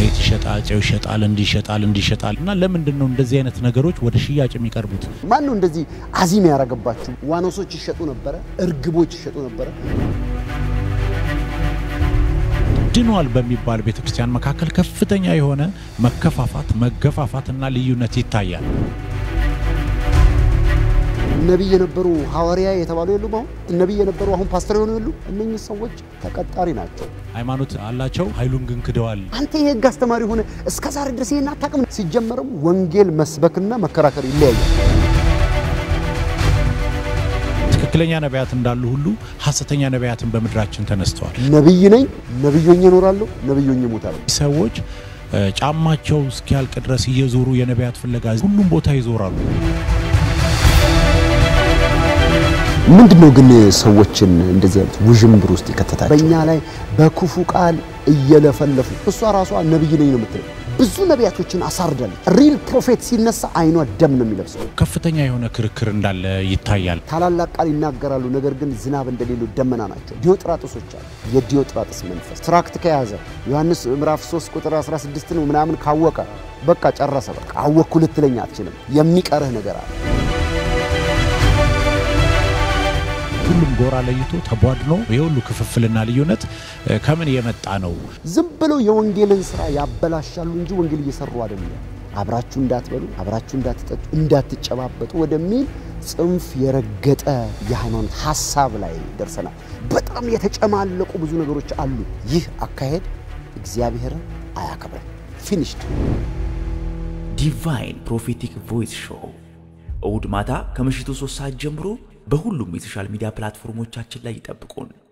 ዘይት ይሸጣል፣ ጨው ይሸጣል፣ እንዲህ ይሸጣል፣ እንዲህ ይሸጣል። እና ለምንድን ነው እንደዚህ አይነት ነገሮች ወደ ሽያጭ የሚቀርቡት? ማን ነው እንደዚህ አዚም ያደረገባችሁ? ዋኖሶች ይሸጡ ነበረ፣ እርግቦች ይሸጡ ነበረ። ድኗል በሚባል ቤተክርስቲያን መካከል ከፍተኛ የሆነ መከፋፋት፣ መገፋፋትና ልዩነት ይታያል። ነቢይ የነበሩ ሐዋርያ የተባሉ የሉም? አሁን ነቢይ የነበሩ አሁን ፓስተር የሆኑ የሉ? እነኚህ ሰዎች ተቀጣሪ ናቸው። ሃይማኖት አላቸው፣ ኃይሉን ግን ክደዋል። አንተ የህግ አስተማሪ ሆነ እስከ ዛሬ ድረስ ይሄን አታውቅም? ሲጀመርም ወንጌል መስበክና መከራከር ይለያያል። ትክክለኛ ነቢያት እንዳሉ ሁሉ ሐሰተኛ ነቢያትን በምድራችን ተነስተዋል። ነቢይ ነኝ፣ ነቢይ ሆኜ እኖራለሁ፣ ነቢይ ሆኜ እሞታለሁ። ሰዎች እ፣ ጫማቸው እስኪያልቅ ድረስ እየዞሩ የነቢያት ፍለጋ ሁሉም ቦታ ይዞራሉ። ምንድን ነው ግን ሰዎችን እንደዚህ አይነት ውዥንብር ውስጥ ይከተታል? በእኛ ላይ በክፉ ቃል እየለፈለፉ እሷ ራሷ ነቢይ ነኝ ነው የምትለው። ብዙ ነቢያቶችን አሳርዳለች። ሪል ፕሮፌት ሲነሳ አይኗ ደም ነው የሚለብሰው። ከፍተኛ የሆነ ክርክር እንዳለ ይታያል። ታላላቅ ቃል ይናገራሉ፣ ነገር ግን ዝናብ እንደሌለው ደመና ናቸው። ዲዮጥራጥሶች አሉ። የዲዮጥራጥስ መንፈስ ትራክት ከያዘ ዮሐንስ ምዕራፍ 3 ቁጥር 16 ነው ምናምን ካወቀ በቃ ጨረሰ። በቃ አወቅኩ ልትለኝ አትችልም። የሚቀርህ ነገር አለ። ሁሉም ጎራ ለይቶ ተቧድኖ የሁሉ ክፍፍልና ልዩነት እ፣ ከምን የመጣ ነው? ዝም ብለው የወንጌልን ስራ ያበላሻሉ እንጂ ወንጌል እየሰሩ አይደለም። አብራችሁ እንዳትበሉ፣ አብራችሁ እንዳትጠጡ፣ እንዳትጨባበጡ ወደሚል ጽንፍ የረገጠ የሃይማኖት ሀሳብ ላይ ደርሰናል። በጣም የተጨማለቁ ብዙ ነገሮች አሉ። ይህ አካሄድ እግዚአብሔርን አያከብርም። ፊኒሽድ ዲቫይን ፕሮፌቲክ ቮይስ ሾው እሁድ ማታ ከምሽቱ ሶስት ሰዓት ጀምሮ በሁሉም የሶሻል ሚዲያ ፕላትፎርሞቻችን ላይ ይጠብቁን።